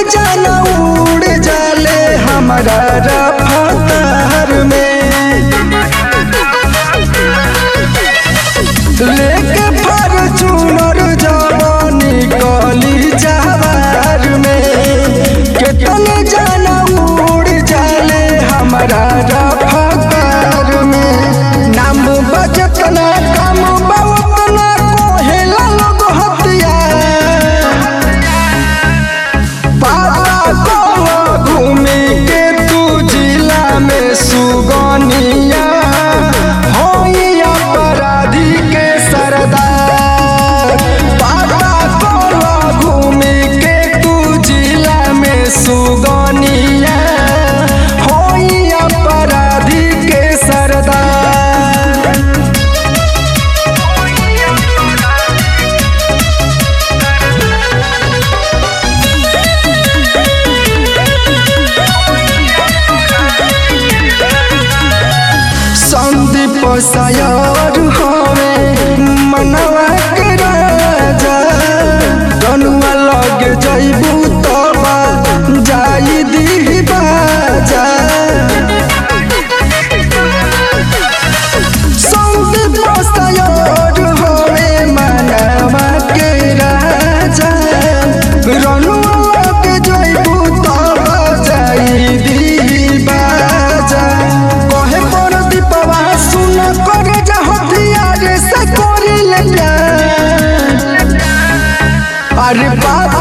जाना उड़ जाले हमारा रफ्तार में लेके फॉर्च्यूनर जवानी गली जवार में कितने जाना उड़ जाले हमारा रफ्तार में नाम बजत ना कम बहुत ना कोहेला लोग हथियार पाता को घूमे के तू जिला में सुगनिया होई अपराधी के सरदार पाता को घूमे के तू जिला में सुगनिया होई अपराधी के सरदार संदीप सायर हवे मनवा के राजा कनुआ लग जइबू तबा जाई दी बाजा संदीप सायर हवे मनवा के राजा रनुआ लग जइबू तबा जाई दी बाजा कहे पर दीपवा सुन कर जा हथियार से कोरी ले जा अरे बात